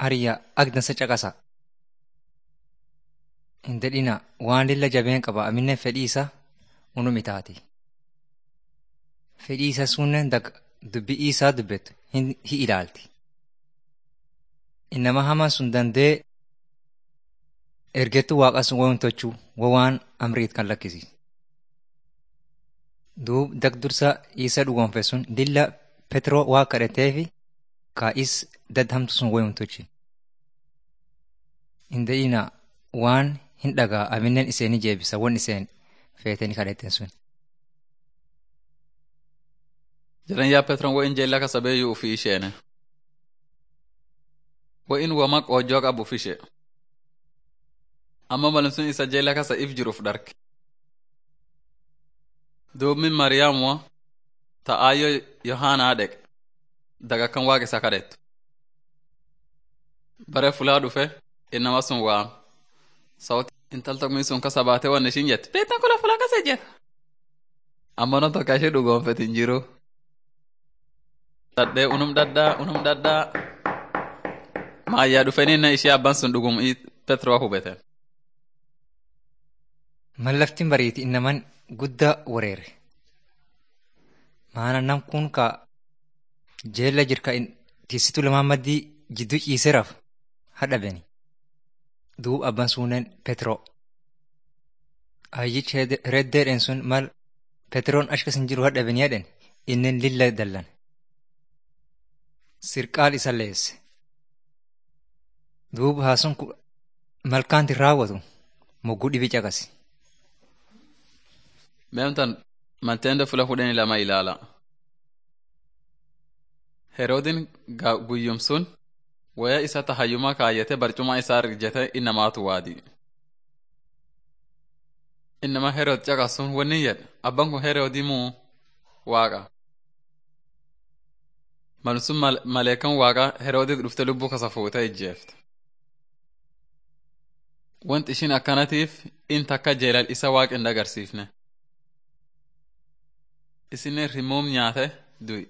Hariyyaa agdansa caqasa. Hin dadhina waan lilla jabeen qaba aminne fedhii isaa unum itaati. Fedhii isaa sunnen dubbii isaa dubbettu hin ilaalti. Innama hamaan sun dandee ergettuu waaqa sun waan tochuu waan amriit kan lakkisi. Duub dagdursa isa dhugoonfe sun lilla Petroo waa kadhateefi kaa'is dadhamtu sun wayum tolchi. Hin dadhina waan hin dhagaa aminnen iseen jeebisa wan iseen feetanii kadhatten sun. Jiran yaa Petron wo in jeella ka sabeeyyuu ufii isheene. Wo in wama qoojoo qabu ufishe. Amma malin sun isa jeella kasa if jiruuf dharge. Duubmin Mariyaamuwa ta'aayyo Yohaanaa dheqe daga kan waaqa isa kadhettu. Bare fulaa dhufe innama sun waam. Sawti intal tokkumii sun kasa baatee wanni ishin jette. Beektan kula fulaa kasa jette. Amma non tokko ishee dhugoonfete hin jiru. Dadhee unum daddaa unum daddaa. Maayyaa dhufanii na ishee abbaan sun dhugum Petroo hubeten. Mallaftiin bariiti innaman guddaa wareere. Maana nam kun ka jeella jirka tiisitu lamaan maddii jidduu ciiseeraaf hadhabeni. Duub abban suunen Petroo. Ayyichi reddeedhen sun mal Petroon ashkasin jiru hadhabeni jedhen innen lilla dallan. Sirqaal isa leesse. Duub haasun malkaanti raawwatu mogguu dhibi caqasi. Meemtan manteende fula kudhanii lama ilaala. Heroodin guyyum sun waya isa tahayyuma kaayyate barcuma isaa rijjete innamaatu waadi. Innama Herood caqasun wanni jedhe abban kun Heroodii muu waaqa. Malsun maleekan waaqa Heroodit dhufte lubbuu kasa fuute ijjeefte. Wanti ishin akkanatiif in takka jeelal isa waaqa hin agarsiifne. Isinen rimuum nyaate du'i.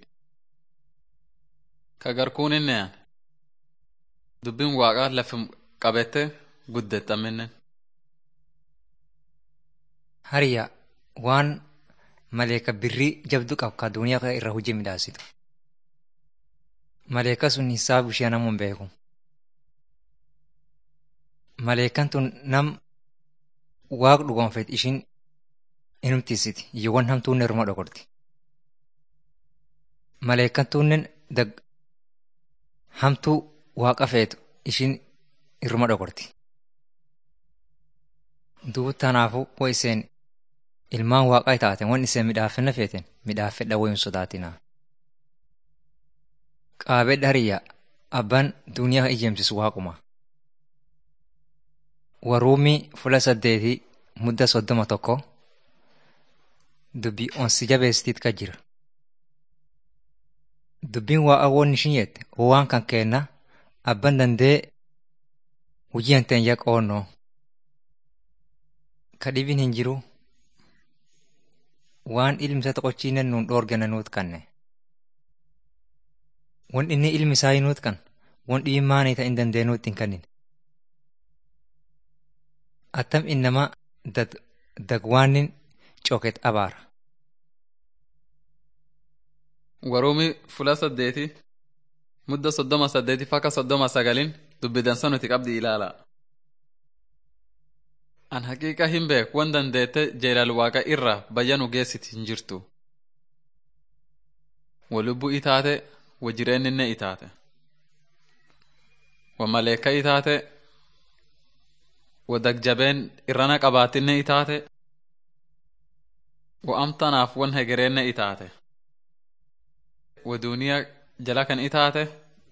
Ka garkuun inni yaan. Dubbin waaqa lafim qabette guddexxaminen. Hariyyaa waan maleeka birrii jabdu qabu ka duniyaa irra hojii midhaasitu. Maleeka sun hisaabu ishee namuun beeku. Maleekan tun nam waaq dhugoonfet ishin inumtiisiti iyyoowwan hamtuunnen ruma dhokorti. Maleekan tuunnen hamtuu waaqa feetu ishin irruma dhokorti. Duuba tanaafuu wo iseen ilmaan waaqaa taaten wan iseen midhaafenna feeten midhaafedha woyun sodaatinaa. Qaabedha hariyyaa abbaan duniyaa ijjeemsisu waaquma. Waruumii fula saddeetii mudda soddoma tokko dubbii onsi jabeessitit ka jira. Dubbiin waaqa woon ishin jette waan kan kenna abban dandee hojii hanteen yaa qoonnoo. Ka dhibin hin jiru waan ilmisa toqochiinen nuun dhoorgana nuut kanne. Wan inni ilmi isaa nuut kan wan dhibin maanii ta'in dandee nuut hin kannin. Attam innama dagwaannin coket abaara. Waruumi fula saddeeti mudda soddoma saddeeti fakka soddoma sagalin dubbidansa nuti qabdi ilaala. An haqiiqa hin beek wan dandeette jeelal waaqa irra bayya nu geessit hin jirtu. Wa lubbuu itaate wa jireenninne itaate. Wa maleeka itaate wa dagjabeen irrana qabaatinne itaate. Wa amtanaaf wan hegereenne itaate. Wa duniyaa jala kan itaate.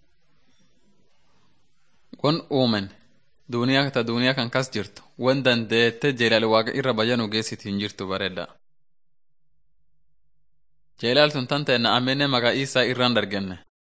Wan uumen duniyaa ta duniyaa kan kas jirtu wan dandeette jeelal waaqa irra bayya nu geessit hin jirtu bareedda. Jeelal tun tan ta'e na amenne maqaa isaa irraan dargenne.